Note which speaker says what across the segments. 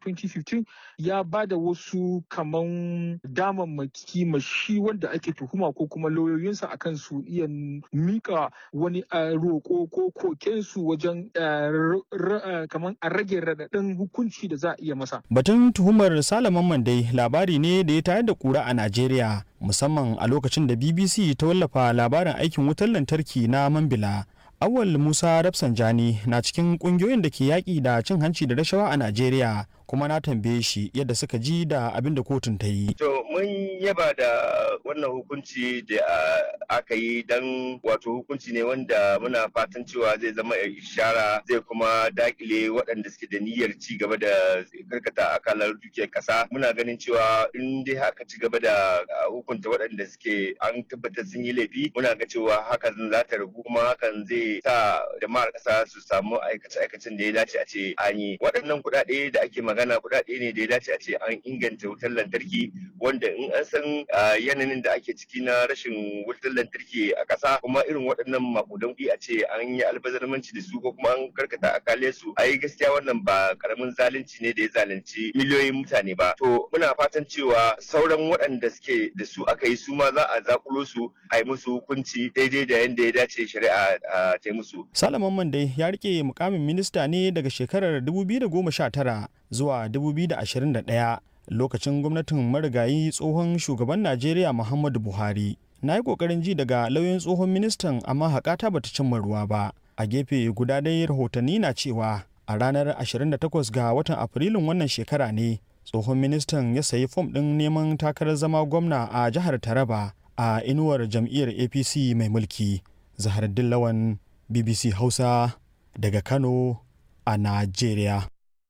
Speaker 1: 2015 ya ba da wasu kaman damammaki ma shi wanda ake tuhuma ko kuma lauyoyinsa akan su iya mika wani roƙo ko kokensu wajen kaman a rage raɗaɗin hukunci da za a iya masa.
Speaker 2: Batun tuhumar Salaman Mandai labari ne da ya tayar da kura a Najeriya musamman a lokacin da BBC ta wallafa labarin aikin wutar lantarki na Mambila. Awal Musa Rafsanjani na cikin kungiyoyin da ke yaƙi da cin hanci da rashawa a Najeriya kuma na tambaye shi yadda suka ji da abin da kotun ta yi.
Speaker 3: To mun yaba da wannan hukunci da aka yi don wato hukunci ne wanda muna fatan cewa zai zama ishara zai kuma dakile waɗanda suke da niyyar ci gaba da karkata akalar dukiyar ƙasa. Muna ganin cewa in dai haka ci gaba da hukunta waɗanda suke an tabbatar sun yi laifi muna ga cewa hakan za ta ragu kuma hakan zai sa jama'ar ƙasa su samu aikace-aikacen da ya dace a ce an yi. Waɗannan kuɗaɗe da ake magana kuɗaɗe ne da ya dace a ce an inganta wutar lantarki wanda in an san yanayin da ake ciki na rashin wutar lantarki a ƙasa kuma irin waɗannan makudan kuɗi a ce an yi albazarmanci da su ko kuma an karkata akale su a yi gaskiya wannan ba karamin zalunci ne da ya zalunci miliyoyin mutane ba to muna fatan cewa sauran waɗanda suke da su aka yi su ma za a zakulo su a yi musu hukunci daidai da yadda ya dace shari'a ta yi musu.
Speaker 2: Salaman Mande ya rike mukamin minista ne daga shekarar 2019 zuwa 2021 lokacin gwamnatin marigayi tsohon shugaban Najeriya Muhammadu Buhari. Na yi ƙoƙarin ji daga lauyan tsohon ministan amma haƙata bata cimma ruwa ba. A gefe guda dai rahotanni na cewa a ranar 28 ga watan Afrilun wannan shekara ne tsohon ministan ya sayi fom ɗin neman takarar zama gwamna a jihar Taraba a inuwar jam'iyyar APC mai mulki. Zahar Dillawan BBC Hausa daga Kano a Najeriya.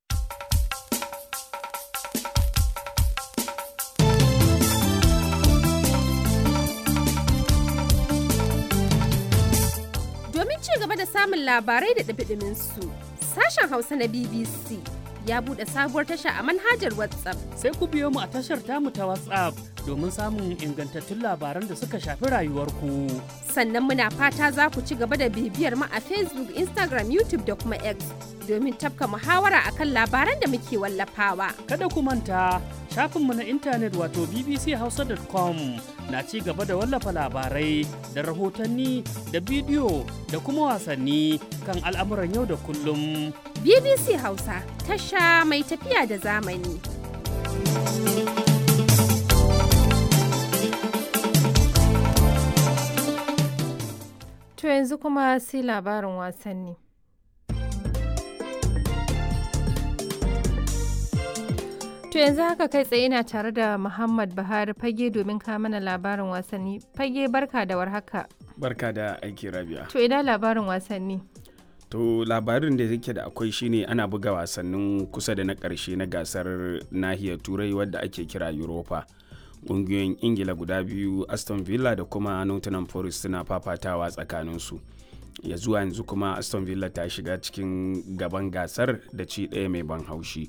Speaker 4: Domin ci gaba da samun labarai da ɗabiɗimin su, sashen Hausa na BBC ya buɗe sabuwar tasha a manhajar WhatsApp.
Speaker 5: Sai ku biyo mu a tashar tamu ta WhatsApp domin samun ingantattun labaran da suka shafi rayuwarku.
Speaker 4: Sannan muna fata za ku ci gaba da bibiyar mu a Facebook, Instagram, YouTube da kuma X domin tafka muhawara akan labaran da muke wallafawa.
Speaker 5: Kada ku manta shafinmu na intanet wato bbchausa.com na ci gaba da wallafa labarai da rahotanni da bidiyo da kuma wasanni kan al'amuran yau da kullum.
Speaker 4: BBC Hausa tasha mai tafiya da zamani.
Speaker 6: To yanzu kuma sai labarin wasanni. To yanzu haka kai tsaye ina tare da Muhammad Buhari fage domin ka mana labarin wasanni. Fage barka da warhaka.
Speaker 7: Barka da aiki rabia.
Speaker 6: To ina labarin wasanni.
Speaker 7: To labarin da yake da akwai shine ana buga wasannin kusa da na ƙarshe na gasar nahiyar turai wadda ake kira Europa. Ƙungiyoyin Ingila guda biyu Aston Villa da kuma Nottingham Forest suna fafatawa tsakaninsu. Ya zuwa yanzu kuma Aston Villa ta shiga cikin gaban gasar da ci ɗaya mai ban haushi.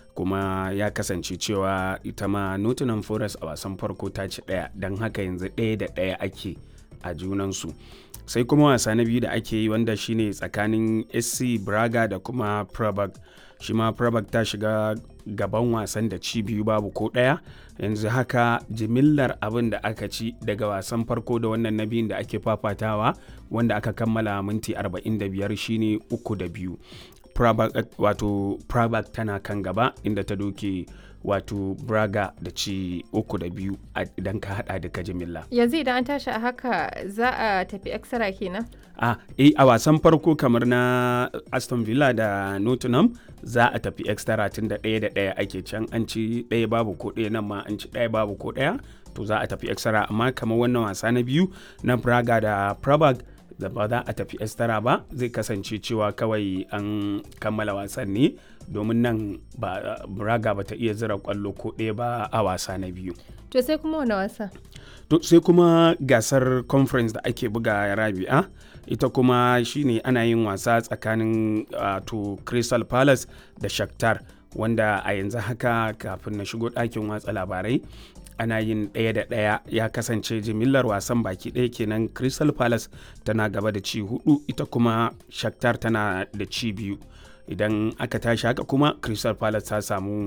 Speaker 7: kuma ya kasance cewa ita ma nottingham forest a wasan farko ta ci ɗaya don haka yanzu ɗaya da ɗaya ake a junansu sai kuma wasa na biyu da ake yi wanda shine tsakanin sc braga da kuma prabag shi ma prabag ta shiga gaban wasan da ci biyu babu ko ɗaya yanzu haka jimillar abin da aka ci daga wasan farko da wannan na biyun da ake fafatawa wanda aka kammala minti 45 shine uku da biyu Prabak, wato Prabak tana kan gaba inda ta doke wato Braga da ci uku da biyu idan ka hada duka jimilla.
Speaker 6: Yanzu idan an tashi a haka za a tafi extra kenan?
Speaker 7: A eh, a wasan farko kamar na Aston Villa da Nottingham za a tafi extra tun da ɗaya da ɗaya ake can an ci ɗaya babu ko ɗaya nan ma an ci ɗaya babu ko ɗaya to za a tafi extra amma kamar wannan wasa na biyu na Braga da Prabak da ba za a tafi estara ba zai kasance cewa kawai an kammala wasan ne domin nan ba braga ba ta iya zira kwallo ko ɗaya ba a wasa na biyu
Speaker 6: to sai kuma wani wasa
Speaker 7: to sai kuma gasar conference da ake buga rabi'a ita kuma shine ana yin wasa tsakanin to crystal palace da shakhtar wanda a yanzu haka kafin na shigo ɗakin watsa labarai ana yin ɗaya da ɗaya ya kasance jimillar wasan baki ɗaya kenan crystal palace tana gaba da ci hudu ita kuma shakhtar tana da ci biyu idan aka tashi haka kuma crystal palace ta samu